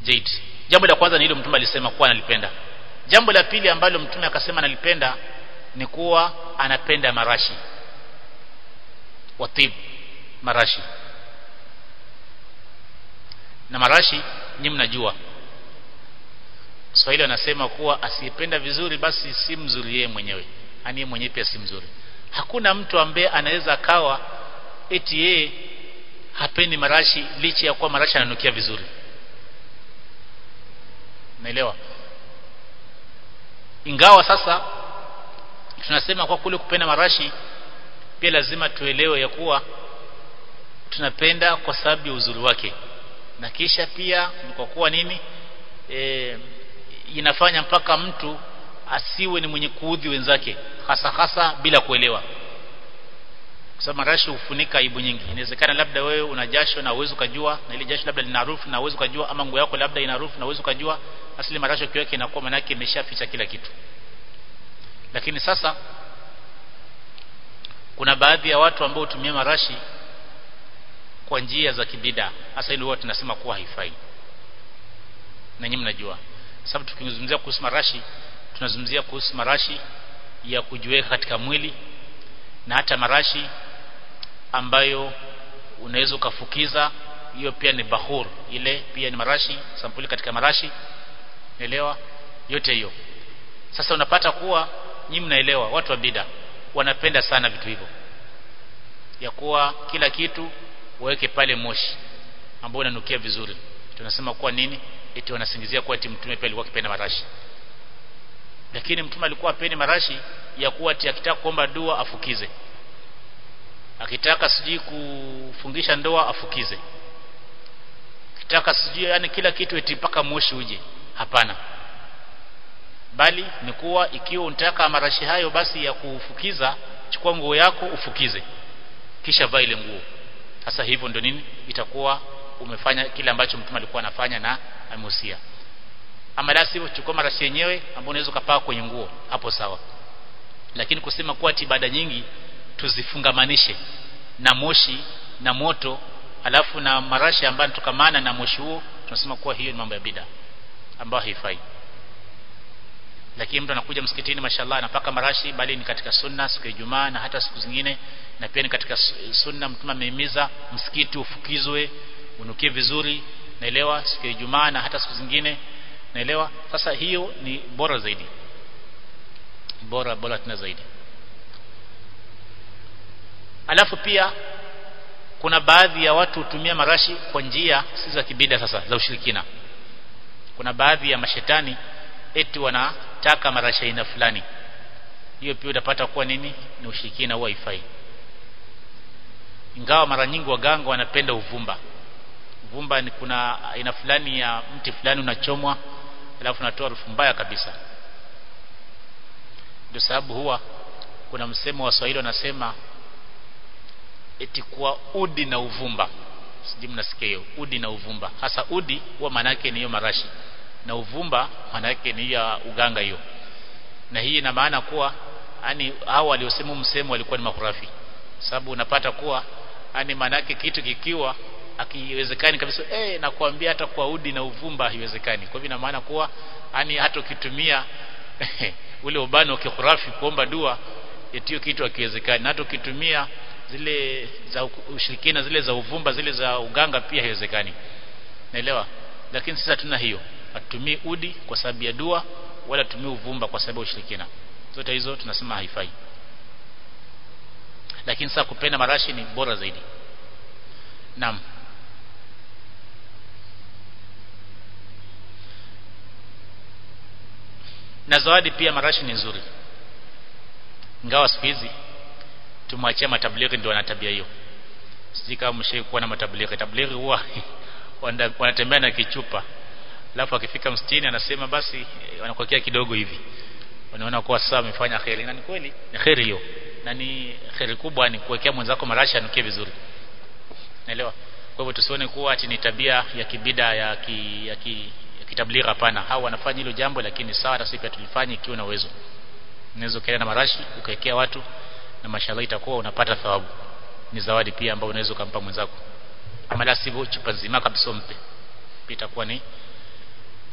Jaid jambo la kwanza ni hilo mtume alisema kuwa analipenda jambo la pili ambalo mtume akasema analipenda ni kuwa anapenda marashi watib marashi na marashi ni mnajua Swahili wanasema kuwa asiyependa vizuri basi si mzuri yeye mwenyewe yani yeye mwenyewe pia si mzuri hakuna mtu ambaye anaweza akawa eti yeye hapendi marashi licha ya kuwa marashi ananukia vizuri naelewa ingawa sasa tunasema kwa kule kupenda marashi pia lazima tuelewe ya kuwa tunapenda kwa sababu ya uzuri wake na kisha pia kwa kuwa nini e, inafanya mpaka mtu asiwe ni mwenye kuudhi wenzake hasa hasa bila kuelewa kwa sababu marashi hufunika aibu nyingi inawezekana labda wewe una jasho na uwezo kujua na ile jasho labda lina harufu na uwezo kujua ama nguo yako labda ina harufu na uwezo kujua asili marashi ukiweka inakuwa maana yake imeshaficha kila kitu lakini sasa kuna baadhi ya watu ambao hutumia marashi kwa njia za kibida hasa ile huwa tunasema kuwa haifai na nyinyi mnajua sababu tukizungumzia kuhusu marashi tunazungumzia kuhusu marashi ya kujiweka katika mwili na hata marashi ambayo unaweza ukafukiza hiyo pia ni bahur ile pia ni marashi sampuli katika marashi elewa yote hiyo sasa unapata kuwa nyinyi mnaelewa watu wa bida wanapenda sana vitu hivyo ya kuwa kila kitu waweke pale moshi ambao unanukia vizuri tunasema kuwa nini eti wanasingizia kuwa eti mtume pia alikuwa akipenda marashi lakini mtume alikuwa apendi marashi ya kuwa eti akitaka kuomba dua afukize akitaka sijui kufungisha ndoa afukize akitaka sijui yani kila kitu eti mpaka moshi uje hapana bali ni kuwa ikiwa unataka marashi hayo basi ya kufukiza chukua nguo yako ufukize kisha vaa ile nguo sasa hivyo ndio nini itakuwa umefanya kile ambacho mtume alikuwa anafanya na amehusia ama la sivyo chukua marashi yenyewe ambayo unaweza kupaka kwenye nguo hapo sawa lakini kusema kuwa ibada nyingi tuzifungamanishe na moshi na moto alafu na marashi ambayo yanatokamana na moshi huo tunasema kuwa hiyo ni mambo ya bida ambayo haifai lakini mtu anakuja msikitini mashallah anapaka marashi bali ni katika sunna siku ya Ijumaa na hata siku zingine na pia ni katika sunna mtume amehimiza msikiti ufukizwe unukie vizuri naelewa siku ya Ijumaa na hata siku zingine naelewa sasa hiyo ni bora zaidi bora bora tena zaidi alafu pia kuna baadhi ya watu hutumia marashi kwa njia si za kibida sasa za ushirikina kuna baadhi ya mashetani eti wanataka marashi aina fulani hiyo pia utapata kuwa nini ni ushirikina huwa haifai ingawa mara nyingi waganga wanapenda uvumba uvumba ni kuna aina fulani ya mti fulani unachomwa alafu unatoa harufu mbaya kabisa ndio sababu huwa kuna msemo wa Swahili wanasema eti kwa udi na uvumba sijui mnasikia hiyo udi na uvumba hasa udi huwa maana yake ni hiyo marashi na uvumba maana yake ni ya uganga hiyo na hii ina maana kuwa yani hao waliosema msemo walikuwa ni makurafi sababu unapata kuwa yani maana yake kitu kikiwa akiwezekani kabisa eh nakwambia hata kwa udi na uvumba haiwezekani kwa hivyo ina maana kuwa yani hata ukitumia ule ubano kikurafi kuomba dua etio kitu akiwezekani na hata ukitumia zile za ushirikina zile za uvumba zile za uganga pia haiwezekani naelewa lakini sasa tuna hiyo hatutumii udi kwa sababu ya dua wala tumii uvumba kwa sababu ya ushirikina zote hizo tunasema haifai lakini sasa kupenda marashi ni bora zaidi naam na zawadi pia marashi ni nzuri ingawa siku hizi tumwachia matablighi ndio wana tabia hiyo sisi kama mshaikuwa na matablighi tablighi huwa wanatembea na kichupa alafu akifika mstini anasema basi wanakuwekea kidogo hivi wanaona kuwa sasa amefanya kheri na ni kweli ni kheri hiyo na ni kheri kubwa ni kuwekea mwenzako marashi anukie vizuri naelewa kwa hivyo tusione kuwa ati ni tabia ya kibida ya ki, ya, ki, ya kitablighi hapana hao wanafanya hilo jambo lakini sawa hata sisi pia tulifanye ikiwa na uwezo unaweza ukaenda na marashi ukawekea watu na mashallah itakuwa unapata thawabu ni zawadi pia ambayo unaweza ukampa mwenzako ama la sivyo chupa nzima kabisa mpe pia itakuwa ni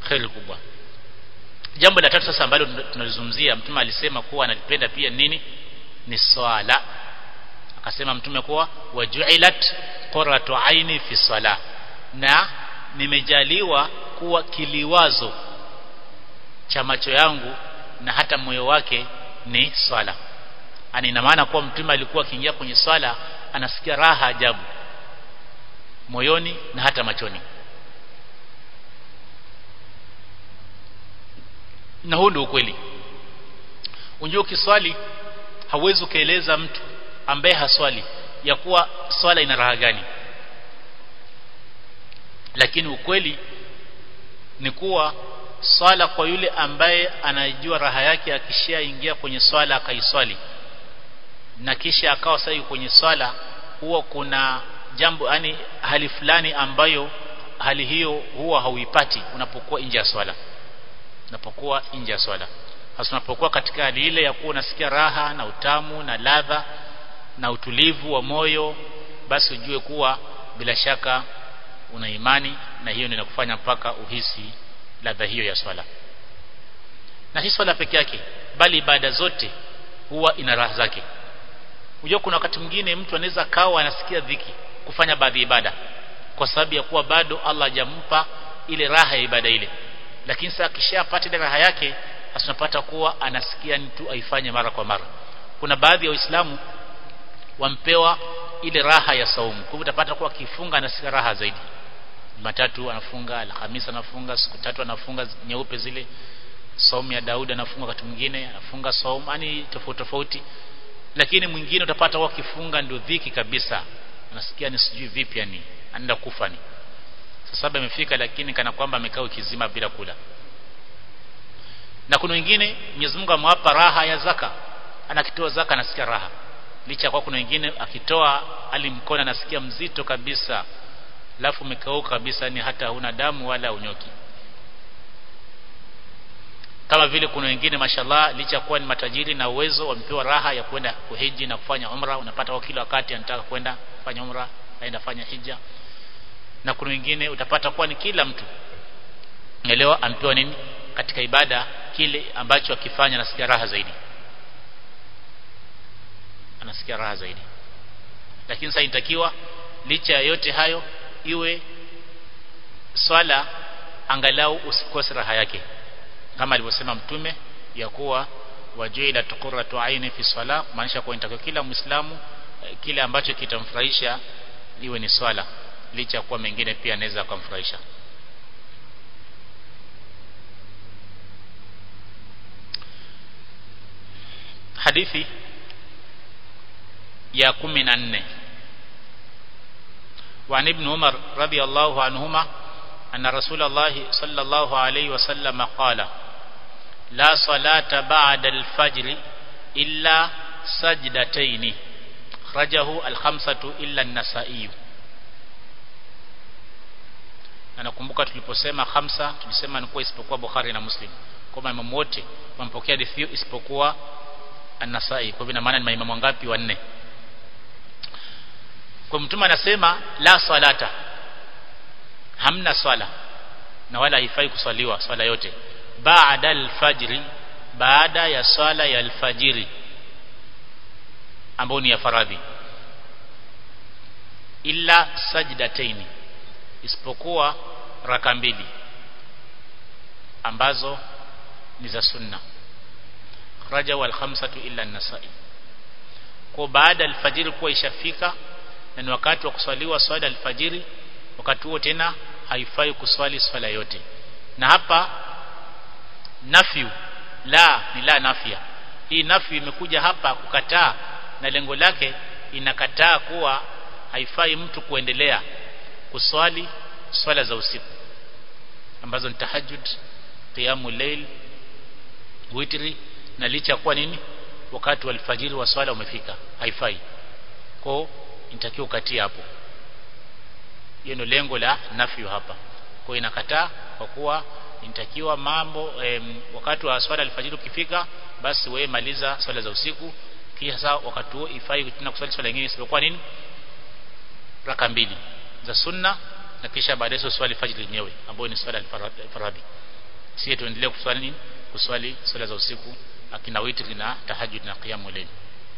khairi kubwa jambo la tatu sasa ambalo tunalizungumzia mtume alisema kuwa analipenda pia nini ni swala akasema mtume kuwa wajuilat qurratu aini fi sala na nimejaliwa kuwa kiliwazo cha macho yangu na hata moyo wake ni swala ani ina maana kuwa mtume alikuwa akiingia kwenye swala anasikia raha ajabu moyoni na hata machoni na huu ndio ukweli unjua ukiswali hauwezi ukaeleza mtu ambaye haswali ya kuwa swala ina raha gani lakini ukweli ni kuwa swala kwa yule ambaye anajua raha yake akishaingia kwenye swala akaiswali na kisha akawa sasa kwenye swala huwa kuna jambo yani hali fulani ambayo hali hiyo huwa hauipati unapokuwa nje ya swala unapokuwa nje ya swala hasa unapokuwa katika hali ile ya kuwa unasikia raha na utamu na ladha na utulivu wa moyo basi ujue kuwa bila shaka una imani na hiyo inakufanya mpaka uhisi ladha hiyo ya swala na si swala peke yake bali ibada zote huwa ina raha zake unajua kuna wakati mwingine mtu anaweza kawa anasikia dhiki kufanya baadhi ya ibada kwa sababu ya kuwa bado Allah hajampa ile raha ya ibada ile lakini sasa akishapata ile raha yake asinapata kuwa anasikia ni tu aifanye mara kwa mara kuna baadhi ya waislamu wampewa ile raha ya saumu kwa hivyo utapata kuwa akifunga anasikia raha zaidi Jumatatu anafunga Alhamisi anafunga siku tatu anafunga nyeupe zile saumu ya Daudi anafunga wakati mwingine anafunga saumu yani tofauti tofauti lakini mwingine utapata wao kifunga ndio dhiki kabisa anasikia ni sijui vipi yani anaenda kufa ni sasa imefika lakini kana kwamba amekaa ukizima bila kula na kuna wengine Mwenyezi Mungu amewapa raha ya zaka anakitoa zaka anasikia raha licha kwa kuna wengine akitoa alimkona anasikia mzito kabisa alafu umekauka kabisa ni hata huna damu wala unyoki kama vile kuna wengine mashallah licha kuwa ni matajiri na uwezo wamepewa raha ya kwenda kuhiji na kufanya umra unapata kwa kila wakati anataka kwenda kufanya umra aenda fanya hija na kuna wengine utapata kuwa ni kila mtu elewa ampewa nini katika ibada kile ambacho akifanya anasikia raha zaidi anasikia raha zaidi lakini sasa inatakiwa licha ya yote hayo iwe swala angalau usikose raha yake kama alivyosema mtume ya kuwa wajuila tuqurratu aini fi sala maanisha kwa inatakiwa kila muislamu kile ambacho kitamfurahisha iwe ni swala licha ya kuwa mengine pia anaweza kumfurahisha hadithi ya 14 وعن ابن عمر رضي الله عنهما أن رسول الله صلى الله عليه وسلم قال لا صلاة بعد الفجر إلا سجدتين خرجه الخمسة إلا النسائي na nakumbuka tuliposema khamsa tulisema ni kwa isipokuwa Bukhari na Muslim kwa maimamu wote wampokea hadithi isipokuwa An-Nasai kwa hivyo ina maana ni maimamu wangapi wanne kwa mtume anasema la salata hamna swala na wala haifai kuswaliwa swala yote baada alfajri baada ya swala ya alfajiri ambayo ni ya faradhi illa sajdataini isipokuwa raka mbili ambazo ni za sunna raja wal khamsatu illa an-nasai kwa baada alfajiri kuwa ishafika na ni wakati wa kuswaliwa swala alfajiri wakati huo tena haifai kuswali swala yote na hapa nafyu la ni la nafya hii nafyu imekuja hapa kukataa na lengo lake inakataa kuwa haifai mtu kuendelea kuswali swala za usiku ambazo ni tahajjud qiyamul layl witri na licha kuwa nini wakati wa alfajiri wa swala umefika haifai kwa inatakiwa ukatie hapo hiyo ndio lengo la nafyu hapa kwa inakataa kwa kuwa inatakiwa mambo em, wakati wa swala alfajiri ukifika basi wewe maliza swala za usiku kisha wakati huo ifai tena kuswali swala nyingine isipokuwa nini raka mbili za sunna na kisha baadaye swali fajr yenyewe ambayo ni swala alfaradhi si tuendelee kuswali nini kuswali swala za usiku akina witri na tahajjud na qiyamul layl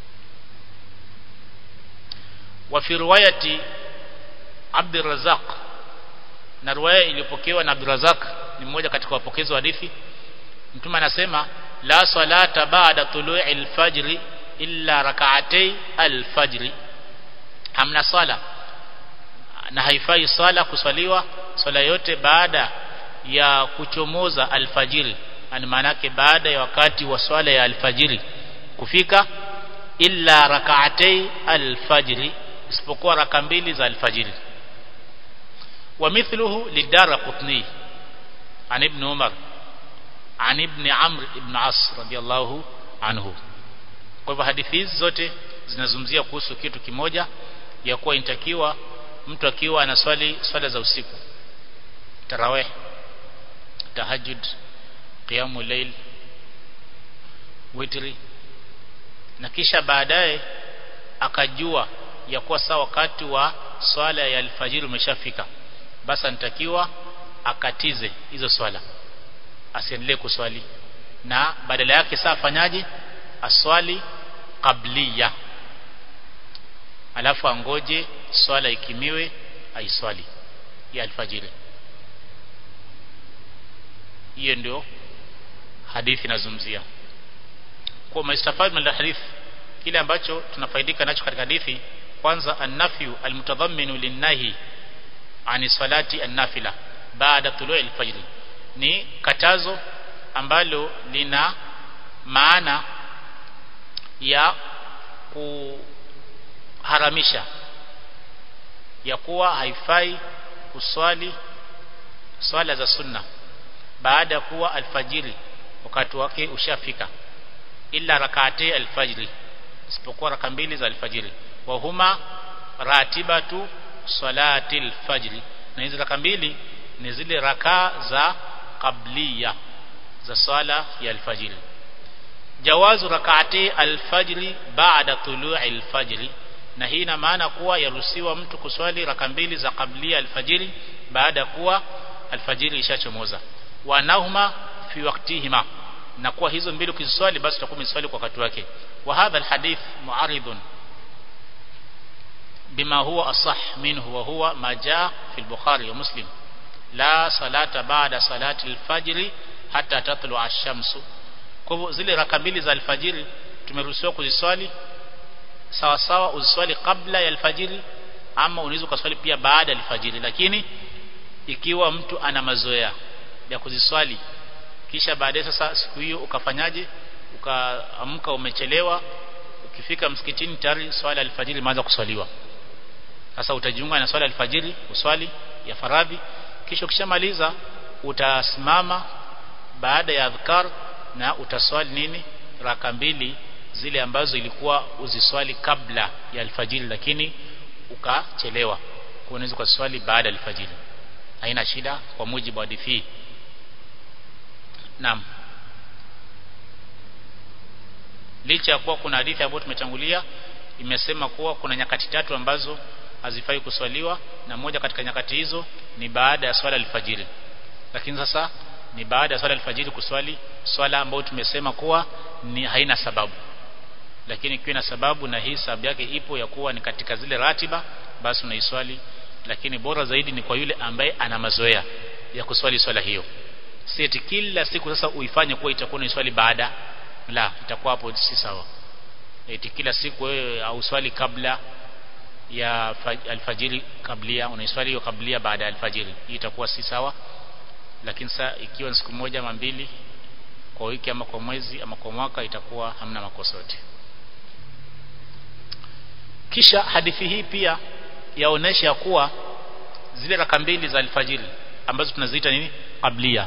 wa fi riwayati Abd Razzaq na riwaya iliyopokewa na Abd Razzaq ni mmoja katika wapokezi wa hadithi mtume anasema la salata ba'da tulu'i al-fajr illa rak'atay al-fajr hamna sala na haifai sala kuswaliwa swala yote baada ya kuchomoza alfajiri ani maanake baada ya wakati wa swala ya alfajiri kufika illa rak'atay alfajri isipokuwa raka mbili za alfajiri wa mithluhu lidara qutni an ibn umar an ibn amr ibn as radiyallahu anhu kwa hivyo hadithi hizi zote zinazungumzia kuhusu kitu kimoja ya kuwa inatakiwa mtu akiwa anaswali swala za usiku tarawih tahajjud qiyamul layl witri na kisha baadaye akajua ya kuwa saa wakati wa swala ya alfajiri umeshafika basi anatakiwa akatize hizo swala asiendelee kuswali na badala yake saa afanyaje aswali qabliya alafu angoje swala ikimiwe aiswali ya alfajiri hiyo ndio hadithi inazungumzia kwa maistafad min alhadith kile ambacho tunafaidika nacho katika hadithi kwanza annafyu almutadhamminu linnahi ani salati annafila baada tului alfajr ni katazo ambalo lina maana ya kuharamisha ya kuwa haifai kuswali swala za sunna baada ya kuwa alfajiri wakati wake ushafika illa rak'atay alfajri isipokuwa raka mbili za alfajiri wa huma ratibatu salati alfajri na hizo raka mbili ni zile raka za qabliya za swala ya alfajiri jawazu rak'atay alfajri ba'da tulu'i alfajri na hii ina maana kuwa yaruhusiwa mtu kuswali raka mbili za qablia alfajiri baada ya kuwa alfajiri ishachomoza wa nahuma fi waqtihima na kuwa hizo mbili ukiswali basi utakuwa umeswali kwa wakati wake wa hadha alhadith mu'aridun bima huwa asah minhu wa huwa ma jaa fi al-bukhari wa muslim la salata ba'da salati al-fajr hatta tatlu ash-shamsu kwa hivyo zile raka mbili za alfajiri tumeruhusiwa kuziswali sawa sawa uziswali kabla ya alfajiri ama unaweza kuswali pia baada ya alfajiri lakini ikiwa mtu ana mazoea ya kuziswali kisha baadaye sasa siku hiyo ukafanyaje ukaamka umechelewa ukifika msikitini tayari swala alfajiri imeanza kuswaliwa sasa utajiunga na swala alfajiri uswali ya faradhi kisha ukishamaliza utasimama baada ya adhkar na utaswali nini raka mbili zile ambazo ilikuwa uziswali kabla ya alfajiri lakini ukachelewa kwa unaweza kuswali baada ya alfajiri haina shida kwa mujibu wa hadithi Naam. Licha ya kuwa kuna hadithi ambayo tumetangulia imesema kuwa kuna nyakati tatu ambazo hazifai kuswaliwa na moja katika nyakati hizo ni baada ya swala alfajiri. Lakini sasa ni baada ya swala alfajiri kuswali swala ambayo tumesema kuwa ni haina sababu. Lakini ikiwa na sababu na hii sababu yake ipo ya kuwa ni katika zile ratiba basi unaiswali lakini bora zaidi ni kwa yule ambaye ana mazoea ya kuswali swala hiyo si eti kila siku sasa uifanye kuwa itakuwa ni swali baada la itakuwa hapo si sawa eti kila siku wewe au swali kabla ya alfajiri kablia unaiswali hiyo kablia baada ya alfajiri hii itakuwa si sawa lakini sasa ikiwa ni siku moja ama mbili kwa wiki ama kwa mwezi ama kwa mwaka itakuwa hamna makosa yote kisha hadithi hii pia yaonesha kuwa zile raka mbili za alfajiri ambazo tunaziita nini qablia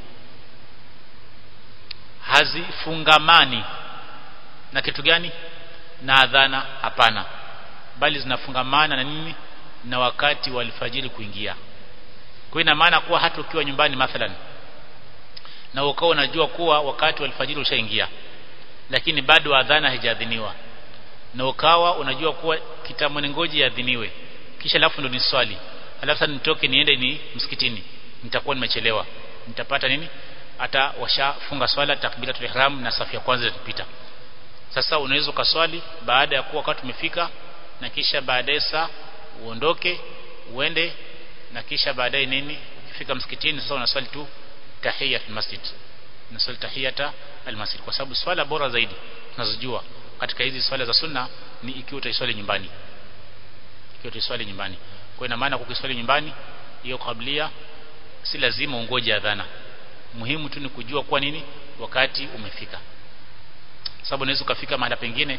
hazifungamani na kitu gani na adhana hapana bali zinafungamana na nini na wakati wa alfajiri kuingia kwa ina maana kuwa hata ukiwa nyumbani mathalan na ukao unajua kuwa wakati wa alfajiri ushaingia lakini bado adhana haijadhiniwa na ukawa unajua kuwa kitambo ngoji yadhiniwe kisha alafu ndo ni swali alafu sasa nitoke niende ni msikitini nitakuwa nimechelewa nitapata nini hata washafunga swala takbiratul ihram na safu ya kwanza itapita sasa unaweza ukaswali baada ya kuwa wakati umefika na kisha baadaye saa uondoke uende na kisha baadaye nini ukifika msikitini sasa unaswali tu tahiyat masjid unaswali tahiyata almasjid kwa sababu swala bora zaidi tunazojua katika hizi swala za sunna ni ikiwa utaiswali nyumbani ikiwa utaiswali nyumbani kwa ina maana kukiswali nyumbani hiyo kablia si lazima ungoje adhana muhimu tu ni kujua kwa nini wakati umefika sababu unaweza ukafika mahali pengine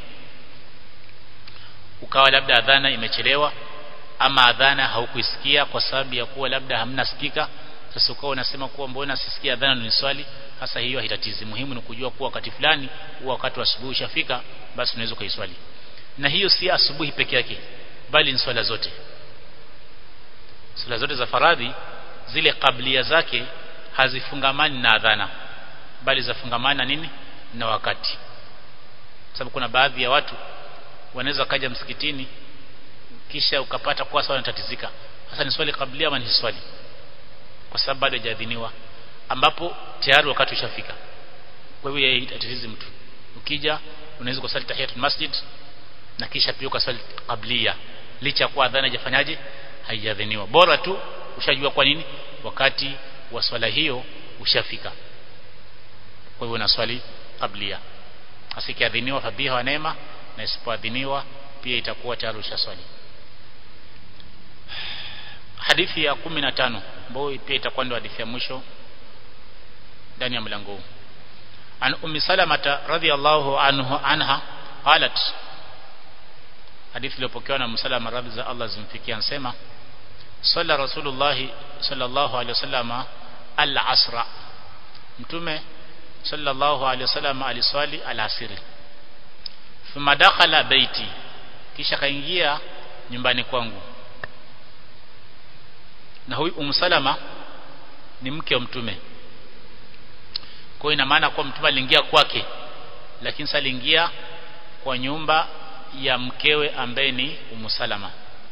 ukawa labda adhana imechelewa ama adhana haukuisikia kwa sababu ya kuwa labda hamna spika sasa ukawa unasema kuwa mbona sisikia adhana ni swali hasa hiyo haitatizi muhimu ni kujua kuwa wakati fulani huwa wakati wa asubuhi ushafika basi unaweza kuiswali na hiyo si asubuhi peke yake bali ni swala zote swala zote za faradhi zile kablia zake hazifungamani na adhana bali zafungamana nini na wakati sababu kuna baadhi ya watu wanaweza kaja msikitini kisha ukapata kwa swala natatizika sasa ni swali kablia ama ni swali kwa sababu bado hajaadhiniwa ambapo tayari wakati ushafika kwa hiyo haitatizi mtu ukija unaweza kusali tahiyatul masjid na kisha pia ukasali kablia licha kwa adhana haijafanyaje haijadhiniwa bora tu ushajua kwa nini wakati wa swala hiyo ushafika kwa hivyo na swali kablia asikiadhiniwa fabiha wa neema na isipoadhiniwa pia itakuwa tayari ushaswali hadithi ya 15 ambayo pia itakuwa ndio hadithi ya mwisho ndani ya mlango huu an ummi salamata radhiyallahu anhu anha qalat hadithi iliyopokewa na msalama radhi za Allah zimfikia anasema salla rasulullah sallallahu alaihi wasallam al-asra mtume sallallahu alaihi wasallam aliswali al-asiri thumma dakhala baiti kisha kaingia nyumbani kwangu na huyu umsalama ni mke wa mtume kwa ina maana kwa mtume aliingia kwake lakini sasa aliingia kwa nyumba ya mkewe ambaye ni umsalama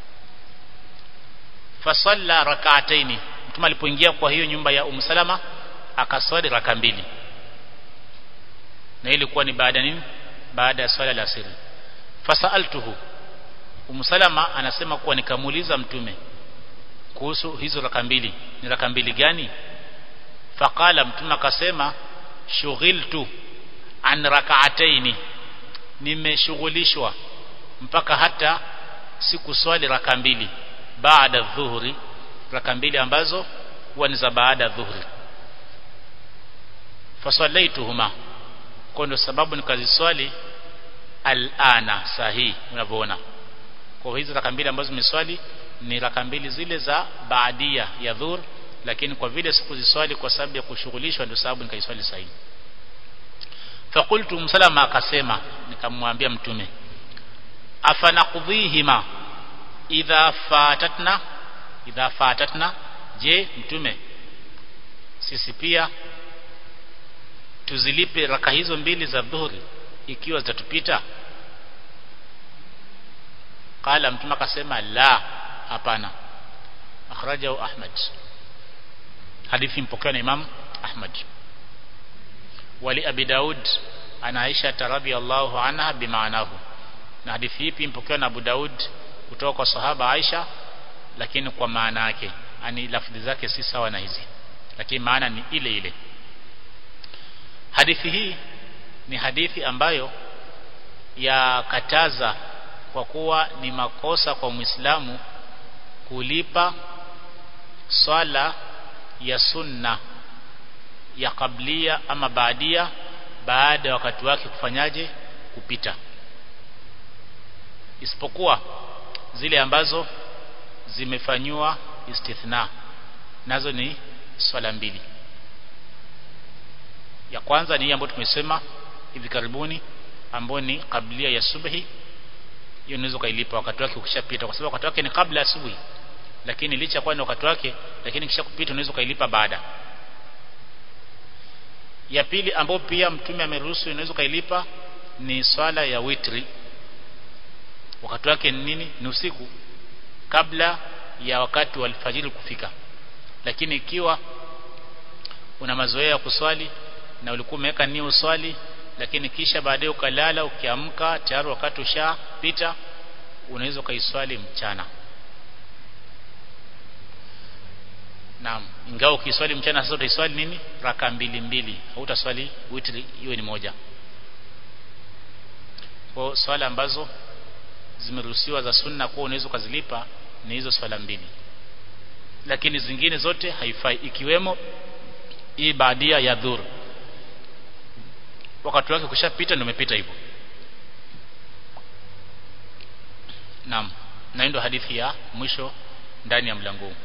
fasalla rak'ataini mtume alipoingia kwa hiyo nyumba ya umsalama akaswali raka mbili na ilikuwa ni baada nini baada ya swala la asiri fasaltuhu umsalama anasema kuwa nikamuuliza mtume kuhusu hizo raka mbili ni raka mbili gani faqala mtume akasema shughiltu an rak'ataini nimeshughulishwa mpaka hata sikuswali raka mbili baada dhuhuri raka mbili ambazo huwa ni za baada dhuhuri fasallaituhuma kwa ndio sababu nikaziswali alana sahihi unavyoona kwa hizo raka mbili ambazo nimeswali ni raka mbili zile za baadia ya dhuhur lakini kwa vile sikuziswali kwa sababu ya kushughulishwa ndio sababu nikaiswali sahihi fakultu msalama akasema nikamwambia mtume afanaqdhihima idha fatatna idha fatatna je mtume sisi pia tuzilipe raka hizo mbili za dhuhuri ikiwa zitatupita qala mtume akasema la hapana akhrajahu ahmad hadithi mpokewa na imam ahmad wali abi daud ana aisha radhiyallahu anha bimaanahu na hadithi hii mpokewa na abu daud kutoka kwa sahaba aisha lakini kwa maana yake ani lafdhi zake si sawa na hizi lakini maana ni ile ile hadithi hii ni hadithi ambayo yakataza kwa kuwa ni makosa kwa Muislamu kulipa swala ya sunna ya kablia ama baadia baada ya wakati wake kufanyaje kupita isipokuwa zile ambazo zimefanywa istithna nazo ni swala mbili ya kwanza ni ambayo tumesema hivi karibuni ambayo ni kablia ya subhi hiyo unaweza kailipa wakati wake ukishapita kwa sababu wakati wake ni kabla ya asubuhi lakini licha kwa ni wakati wake lakini kisha kupita unaweza kailipa baada ya pili ambayo pia mtume ameruhusu unaweza kailipa ni swala ya witri wakati wake ni nini ni usiku kabla ya wakati wa alfajiri kufika lakini ikiwa una mazoea ya kuswali na ulikuwa umeweka nia uswali lakini kisha baadaye ukalala ukiamka tayari wakati ushapita unaweza ukaiswali mchana Naam, ingawa ukiswali mchana sasa utaiswali nini? Raka mbili mbili. Hautaswali witri iwe ni moja. Kwa swala ambazo zimeruhusiwa za sunna kwa unaweza ukazilipa ni hizo swala mbili. Lakini zingine zote haifai ikiwemo hii baadia ya dhur. Wakati wake kushapita ndio umepita hivyo. Naam. Na ndio hadithi ya mwisho ndani ya mlango huu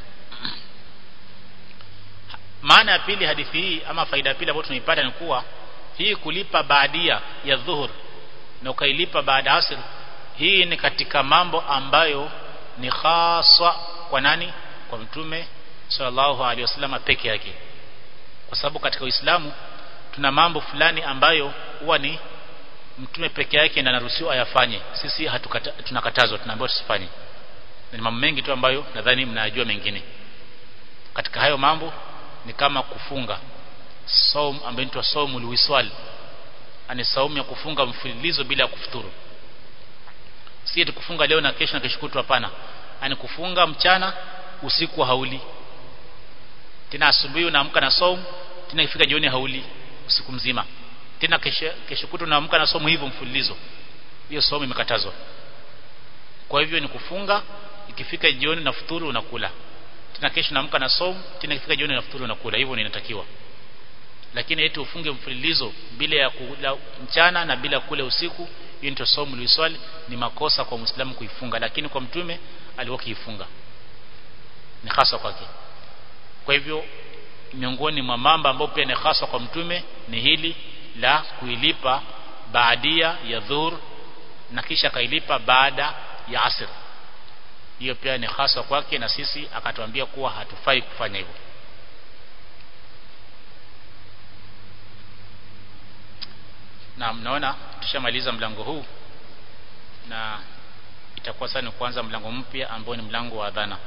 maana ya pili hadithi hii ama faida ya pili ambayo tunaipata ni kuwa hii kulipa baadia ya dhuhur na ukailipa baada asr hii ni katika mambo ambayo ni haswa kwa nani kwa mtume sallallahu alaihi wasallam peke yake kwa sababu katika Uislamu tuna mambo fulani ambayo huwa ni mtume peke yake ndiye anaruhusiwa ayafanye sisi hatukata, tunakatazwa tunaambiwa tusifanye ni mambo mengi tu ambayo nadhani mnayajua mengine katika hayo mambo ni kama kufunga saum ambayo inaitwa saumul wiswal ani saumu ya kufunga mfululizo bila ya kufuturu si eti kufunga leo na kesho na kesho kutwa hapana ani kufunga mchana usiku hauli tena asubuhi unaamka na saum tena ifika jioni hauli usiku mzima tena kesho kesho kutwa unaamka na saumu hivyo mfululizo hiyo saumu imekatazwa kwa hivyo ni kufunga ikifika jioni na futuru unakula tena kesho naamka na saumu tena ikifika jioni nafuturu na kula hivyo ninatakiwa lakini eti ufunge mfululizo bila ya kula mchana na bila kula usiku hiyo ndio saumu liswali ni makosa kwa muislamu kuifunga lakini kwa mtume alikuwa kiifunga ni hasa kwake kwa hivyo miongoni mwa mambo ambayo pia ni hasa kwa mtume ni hili la kuilipa baadia ya dhuhur na kisha kailipa baada ya asr hiyo pia ni hasa kwake na sisi akatuambia kuwa hatufai kufanya hivyo na mnaona tushamaliza mlango huu na itakuwa sasa ni kuanza mlango mpya ambao ni mlango wa adhana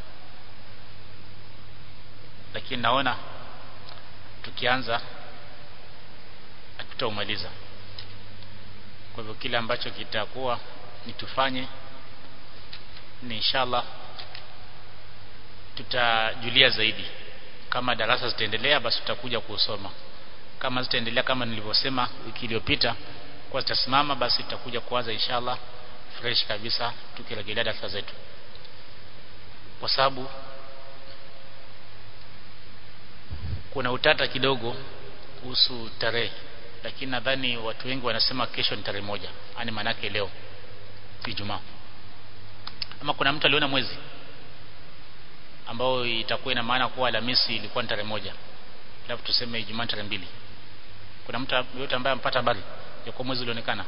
lakini naona tukianza hatutaumaliza kwa hivyo kile ambacho kitakuwa ni tufanye ni inshallah tutajulia zaidi kama darasa zitaendelea basi tutakuja kusoma kama zitaendelea kama nilivyosema wiki iliyopita kwa zitasimama basi tutakuja kuanza inshallah fresh kabisa tukirejelea darasa zetu kwa sababu kuna utata kidogo kuhusu tarehe lakini nadhani watu wengi wanasema kesho ni tarehe moja yani manake leo Ijumaa ama kuna mtu aliona mwezi ambao itakuwa ina maana kuwa Alhamisi ilikuwa ni tarehe moja alafu tuseme Ijumaa tarehe mbili kuna mtu yote ambaye ampata habari ya kwa mwezi ulionekana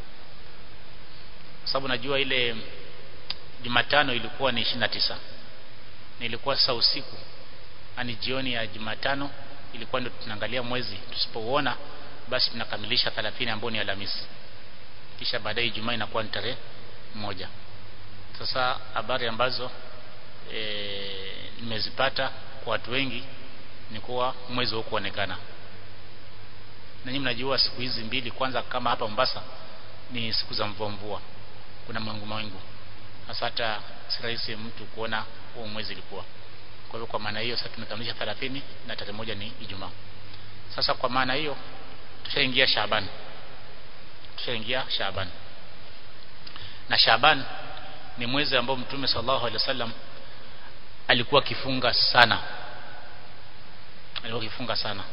sababu najua ile Jumatano ilikuwa ni 29 na ilikuwa sasa usiku ani jioni ya Jumatano ilikuwa ndio tunaangalia mwezi tusipouona basi tunakamilisha 30 ambao ni Alhamisi kisha baadaye Ijumaa inakuwa ni tarehe moja sasa habari ambazo e, nimezipata kwa watu wengi ni kuwa mwezi huko kuonekana na nyinyi mnajua siku hizi mbili kwanza kama hapa Mombasa ni siku za mvua mvua kuna mawingu mawingu hasa hata si rahisi mtu kuona huo mwezi ilikuwa kwa hivyo kwa maana hiyo sasa tumekamilisha 30 na tarehe moja ni Ijumaa sasa kwa maana hiyo tushaingia Shaaban tushaingia Shaaban na Shaaban ni mwezi ambao Mtume sallallahu alaihi wasallam alikuwa akifunga sana alikuwa akifunga sana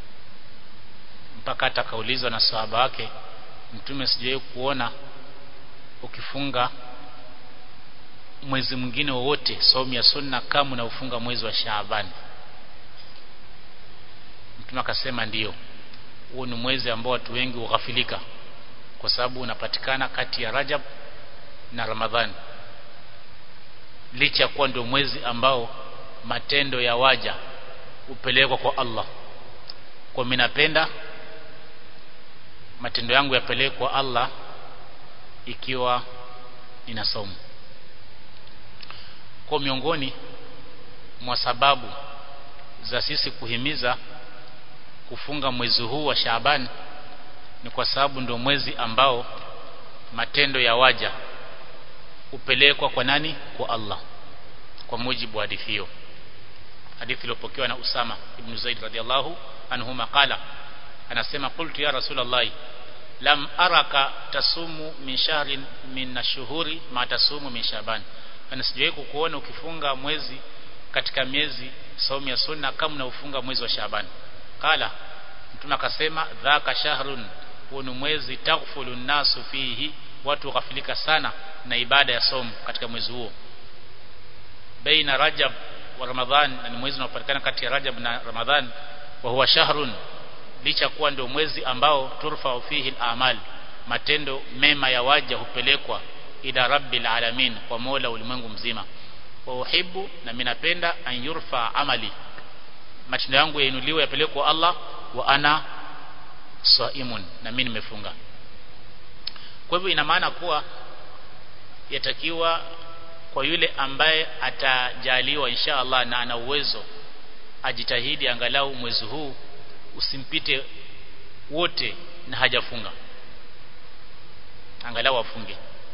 mpaka hata kaulizwa na sahaba wake Mtume sijawahi kuona ukifunga mwezi mwingine wowote saumu ya sunna kama unaufunga mwezi wa Shaaban Mtume akasema ndiyo huo ni mwezi ambao watu wengi hughafilika kwa sababu unapatikana kati ya Rajab na Ramadhani licha kuwa ndio mwezi ambao matendo ya waja upelekwa kwa Allah kwa mimi napenda matendo yangu yapelekwe kwa Allah ikiwa nina somo kwa miongoni mwa sababu za sisi kuhimiza kufunga mwezi huu wa Shaaban ni kwa sababu ndio mwezi ambao matendo ya waja upelekwa kwa nani kwa Allah kwa mujibu wa hadithi hiyo hadithi iliyopokewa na Usama ibn Zaid radhiallahu anhuma qala anasema qultu ya rasulullah lam araka tasumu min shahrin min ashuhuri ma tasumu min shaban ana sijawahi kukuona ukifunga mwezi katika miezi saumu ya sunna kama unaufunga mwezi wa Shaaban qala mtume akasema dhaka shahrun huu ni mwezi taghfulu nasu fihi watu wakafilika sana na ibada ya somo katika mwezi huo baina rajab wa ramadhan na ni mwezi unaopatikana kati ya rajab na ramadhan wa huwa shahrun licha kuwa ndio mwezi ambao turfa fihi al-amal matendo mema ya waja hupelekwa ila rabbil alamin kwa mola ulimwengu mzima wa uhibbu na mimi napenda an yurfa amali matendo yangu yainuliwe yapelekwe Allah wa ana saimun na mimi nimefunga kwa hivyo ina maana kuwa yatakiwa kwa yule ambaye atajaliwa insha Allah na ana uwezo ajitahidi angalau mwezi huu usimpite wote na hajafunga angalau afunge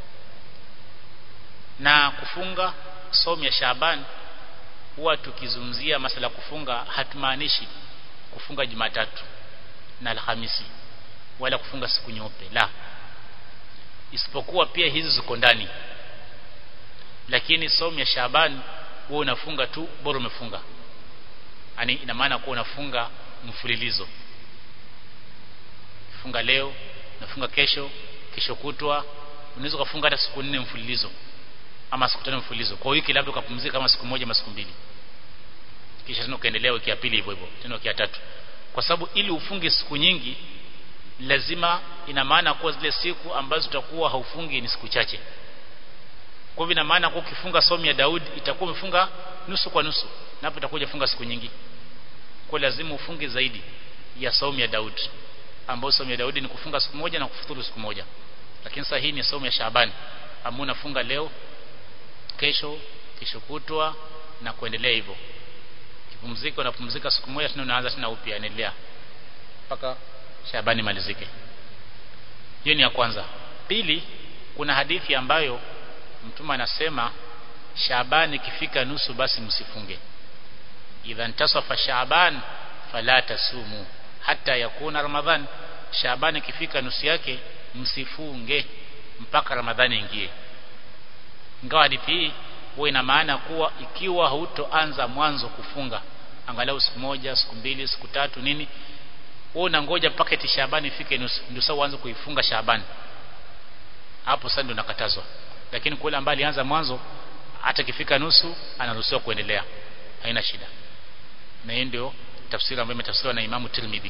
na kufunga somo ya Shaaban huwa tukizungumzia masala kufunga hatumaanishi kufunga Jumatatu na Alhamisi wala kufunga siku nyeupe la isipokuwa pia hizi ziko ndani lakini somo ya Shaaban wewe unafunga tu bora umefunga yani ina maana kuwa unafunga mfululizo funga leo nafunga kesho kesho kutwa unaweza kufunga hata siku nne mfululizo ama siku tano mfululizo kwa wiki labda ukapumzika kama siku moja ama siku mbili kisha tena ukaendelea wiki ya pili hivyo hivyo tena wiki ya tatu kwa sababu ili ufunge siku nyingi lazima ina maana kuwa zile siku ambazo utakuwa haufungi ni siku chache kwa hivyo ina maana kuwa ukifunga somo ya Daud itakuwa umefunga nusu kwa nusu na hapo itakuwa ufunga siku nyingi kwa lazima ufunge zaidi ya somo ya Daud ambayo somo ya Daudi ni kufunga siku moja na kufuturu siku moja lakini sasa hii ni somo ya Shaaban ambao unafunga leo kesho kesho kutwa na kuendelea hivyo kipumzika unapumzika siku moja tena unaanza tena upya endelea mpaka Shaabani malizike hiyo ni ya kwanza pili kuna hadithi ambayo mtume anasema Shaabani ikifika nusu basi msifunge idha ntasafa Shaaban fala tasumu hata yakuna Ramadhan Shaabani ikifika nusu yake msifunge mpaka Ramadhani ingie ingawa hadithi hii huwa ina maana kuwa ikiwa hautoanza mwanzo kufunga angalau siku moja siku mbili siku tatu nini wewe unangoja mpaka eti Shaabani ifike nusu ndio sasa uanze kuifunga Shaabani hapo sasa ndio nakatazwa lakini kule ambaye alianza mwanzo hata kifika nusu anaruhusiwa kuendelea haina shida na hiyo ndio tafsiri ambayo imetafsiriwa na Imamu Tirmidhi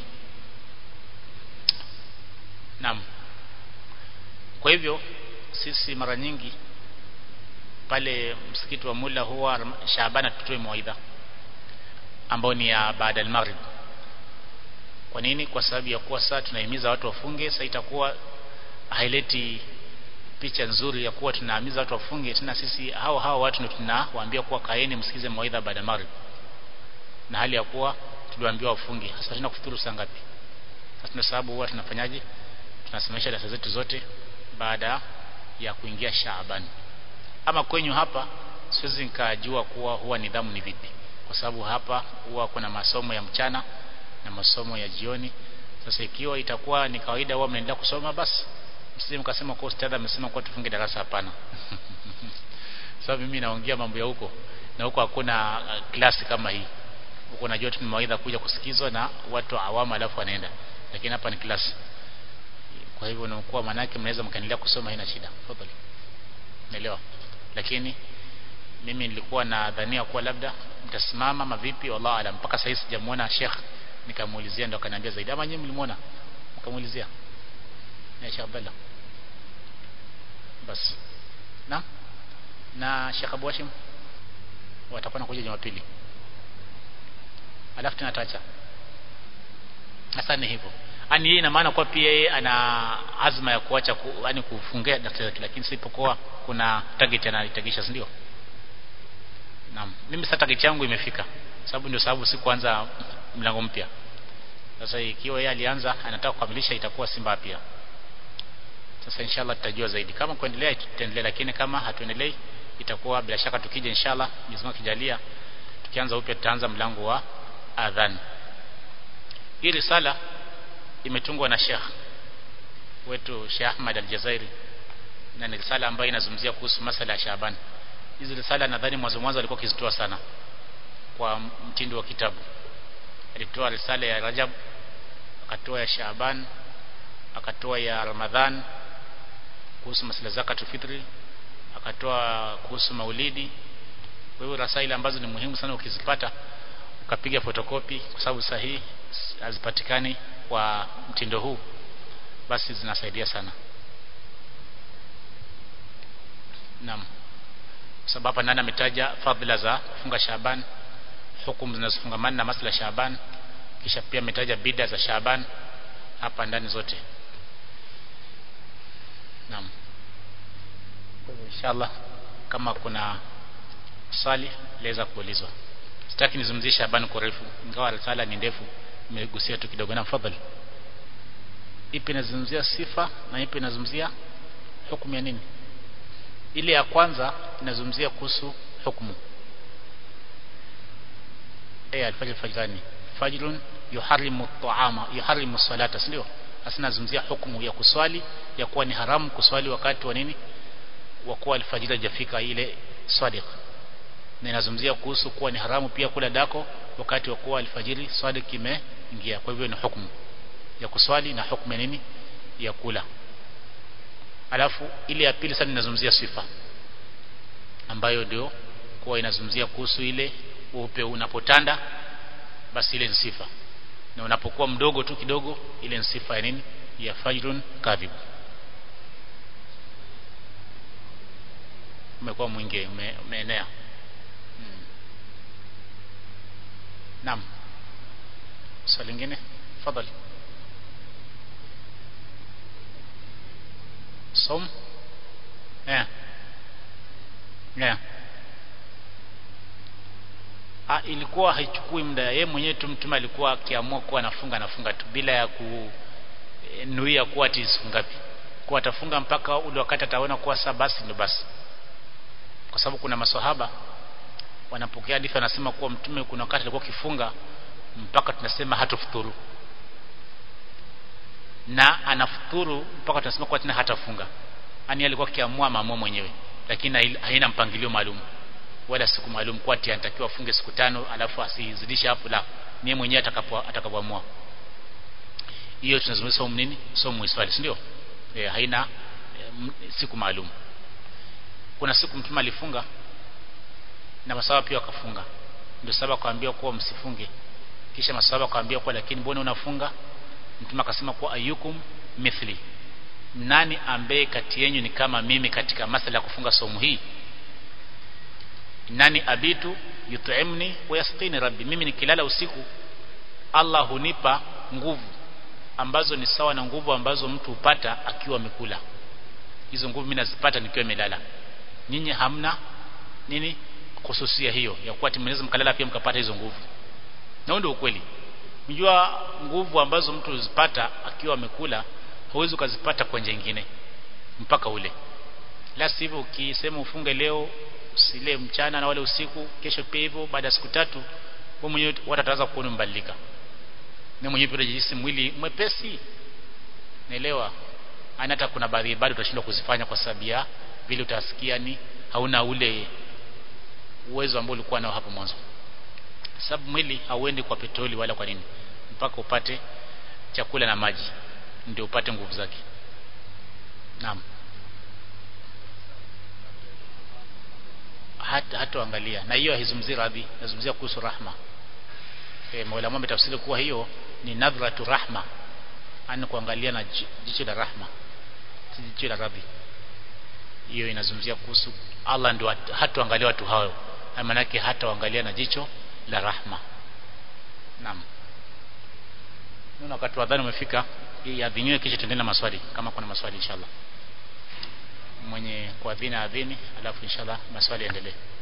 Naam kwa hivyo sisi mara nyingi pale msikiti wa Mula huwa Shaabana tutoe mawaidha ambao ni ya baada ya maghrib kwa nini kwa sababu ya kuwa sasa tunahimiza watu wafunge sasa itakuwa haileti picha nzuri ya kuwa tunahimiza watu wafunge tena sisi hao hao watu ndio tunawaambia kuwa kaeni msikize mawaidha baada ya maghrib na hali ya kuwa tuliwaambiwa wafunge sasa tuna kufuturu saa ngapi sasa tuna sababu huwa tunafanyaje tunasimamisha darasa zetu zote baada ya kuingia Shaaban ama kwenyu hapa siwezi nikajua kuwa huwa nidhamu ni vipi kwa sababu hapa huwa kuna masomo ya mchana na masomo ya jioni sasa ikiwa itakuwa ni kawaida huwa mnaendelea kusoma basi msije mkasema kwa ustadhi amesema kwa tufunge darasa hapana sababu mimi naongea mambo ya huko na huko hakuna uh, klasi kama hii huko najua tu mawaidha kuja kusikizwa na watu awama alafu wanaenda lakini hapa ni klasi kwa hivyo nakuwa manake mnaweza mkaendelea kusoma haina shida tafadhali naelewa lakini mimi nilikuwa na dhania kuwa labda mtasimama mavipi wallahu alam mpaka sasa sijamuona Sheikh nikamuulizia ndo akaniambia zaidi ama nyinyi mlimuona mkamuulizia na Sheikh Abdallah basi na na Sheikh Abu Hashim watakuwa nakuja Jumapili alafu tunatacha sasa ni hivyo ani yeye ina maana kwa pia yeye ana azma ya kuacha ku, yani kufungia daktari lakini sipokuwa kuna target anaitagisha si ndio naam mimi sasa target yangu imefika sababu ndio sababu si kuanza mlango mpya sasa ikiwa yeye alianza anataka kukamilisha itakuwa si mbaya pia sasa inshallah tutajua zaidi kama kuendelea tutaendelea lakini kama hatuendelei itakuwa bila shaka tukija inshallah Mwenyezi Mungu akijalia tukianza upya tutaanza mlango wa adhan hii risala imetungwa na Sheikh wetu Sheikh Ahmad Al-Jazairi na ni risala ambayo inazungumzia kuhusu masala ya Shaaban hizi risala nadhani mwanzo mwanzo alikuwa akizitoa sana kwa mtindo wa kitabu alitoa risala ya Rajab akatoa ya Shaaban akatoa ya Ramadhan kuhusu masala zakatul fitri akatoa kuhusu maulidi kwa hiyo rasaili ambazo ni muhimu sana ukizipata ukapiga fotokopi kwa sababu sahihi hazipatikani kwa mtindo huu basi zinasaidia sana naam sababu hapa nani ametaja fadhila za kufunga Shaaban hukumu zinazofungamana na masala ya Shaaban kisha pia ametaja bida za Shaaban hapa ndani zote naam kwa hivyo inshallah kama kuna swali laweza kuulizwa sitaki nizungumzie Shaaban kwa refu ingawa risala ni ndefu nimegusia tu kidogo na fadhali ipi inazungumzia sifa na ipi inazungumzia hukumu ya nini ile ya kwanza inazungumzia kuhusu hukumu eh alfajr fajrani fajrun yuharimu at-ta'ama yuharimu salata ndio hasa nazungumzia hukumu ya kuswali ya kuwa ni haramu kuswali wakati wa nini wa kuwa alfajiri hajafika ile sadiq na inazungumzia kuhusu kuwa ni haramu pia kula dako wakati wa kuwa alfajiri sadiq imeingia kwa hivyo ni hukumu ya kuswali na hukumu ya nini ya kula alafu ile ya pili sana inazungumzia sifa ambayo ndio kuwa inazungumzia kuhusu ile upe unapotanda basi ile ni sifa na unapokuwa mdogo tu kidogo ile ni sifa ya nini ya fajrun kadhib umekuwa mwingi ume, umeenea hmm. naam swali lingine fadhali som yeah. Yeah. Ha, ilikuwa haichukui muda yeye mwenyewe tu mtume alikuwa akiamua kuwa anafunga anafunga tu bila ya kunuia kuwa ati siku ngapi kuwa atafunga mpaka ule wakati ataona kuwa saa basi ndio basi kwa sababu kuna maswahaba wanapokea hadithi wanasema kuwa mtume kuna wakati alikuwa kifunga mpaka tunasema hatufuturu na anafuturu mpaka tunasema kuwa tena hatafunga yani alikuwa akiamua maamua mwenyewe lakini haina mpangilio maalum wala siku maalum kwa ati anatakiwa afunge siku tano alafu asizidishe hapo la ni mwenyewe atakapo atakapoamua hiyo tunazungumza somo nini somo iswali si ndio e, haina e, siku maalum kuna siku mtume alifunga na masahaba pia wakafunga ndio sababu akawaambia kuwa msifunge kisha masahaba akawaambia kuwa lakini mbona unafunga mtume akasema kuwa ayukum mithli nani ambaye kati yenu ni kama mimi katika masala ya kufunga somo hii nani abitu yut'imni wa yasqini rabbi mimi nikilala usiku Allah hunipa nguvu ambazo ni sawa na nguvu ambazo mtu hupata akiwa amekula hizo nguvu mimi nazipata nikiwa nimelala nyinyi hamna nini kususia hiyo ya kuwa timeniza mkalala pia mkapata hizo nguvu na ndio ukweli mjua nguvu ambazo mtu huzipata akiwa amekula huwezi ukazipata kwa njia nyingine mpaka ule la sivyo ukisema ufunge leo usile mchana na wale usiku kesho pia hivyo baada ya siku tatu wewe mwenyewe watataanza kuona mbadilika na mwenyewe pia unajihisi mwili mwepesi naelewa ana hata kuna baadhi bado utashindwa kuzifanya kwa sababu ya vile utasikia ni hauna ule uwezo ambao ulikuwa nao hapo mwanzo sababu mwili hauendi kwa petroli wala kwa nini mpaka upate chakula na maji ndio upate nguvu zake naam hata hatoangalia na hiyo haizungumzii radhi nazungumzia kuhusu rahma e, Mola mwambe tafsiri kuwa hiyo ni nadhratu rahma ani kuangalia na jicho la rahma si jicho la radhi hiyo inazungumzia kuhusu Allah ndio hatoangalia watu hao maana yake hataangalia na jicho la rahma naam Nuna wakati wa adhani umefika iadhiniwe kisha tuendelee na maswali kama kuna maswali inshallah mwenye kuadhini adhini alafu inshallah maswali yaendelee